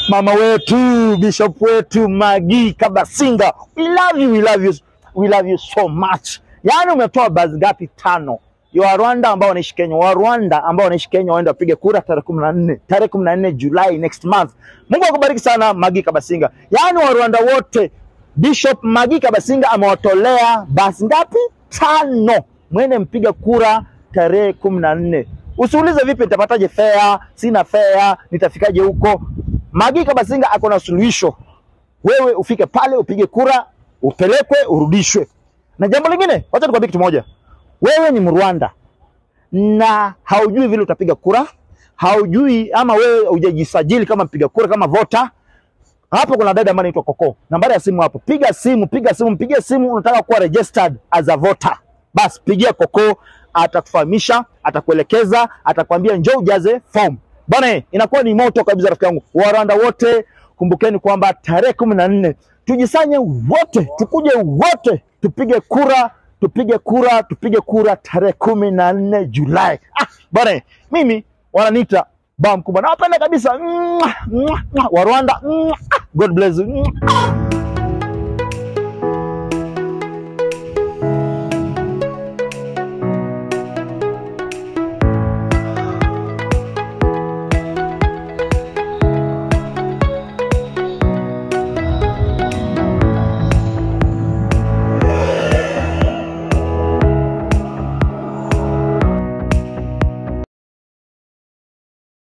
mama wetu bishop wetu Magi Kabasinga, we love you, we love you, we love you so much. Yaani umetoa basi ngapi? Tano ya Warwanda ambao wanaishi Kenya, Warwanda ambao wanaishi Kenya waende wapige kura tarehe kumi na nne tarehe kumi na nne Julai next month. Mungu akubariki sana Magi Kabasinga. Yaani Warwanda wote Bishop Magi Kabasinga amewatolea basi ngapi? Tano. Mwende mpiga kura tarehe kumi na nne. Usiulize vipi nitapataje fea, sina fea, nitafikaje huko. Magi Kabasinga ako na suluhisho. Wewe ufike pale upige kura, upelekwe, urudishwe. Na jambo lingine, wacha nikwambie kitu moja. Wewe ni Mrwanda na haujui vile utapiga kura, haujui ama wewe hujajisajili kama mpiga kura, kama vota. Hapo kuna dada ambaye anaitwa Koko, nambari ya simu hapo. Piga simu, piga simu, mpigie simu, unataka kuwa registered as a voter. Basi pigia Koko, atakufahamisha, atakuelekeza, atakwambia njoo ujaze form. Bwana, inakuwa ni moto kabisa, rafiki yangu. Warwanda wote, kumbukeni kwamba tarehe kumi na nne tujisanye wote, tukuje wote, tupige kura, tupige kura, tupige kura tarehe kumi na nne Julai. Ah, bwana, mimi wananiita baa mkubwa, nawapenda kabisa. Mwah, mwah, mwah. Warwanda, mwah. God bless you. Mwah.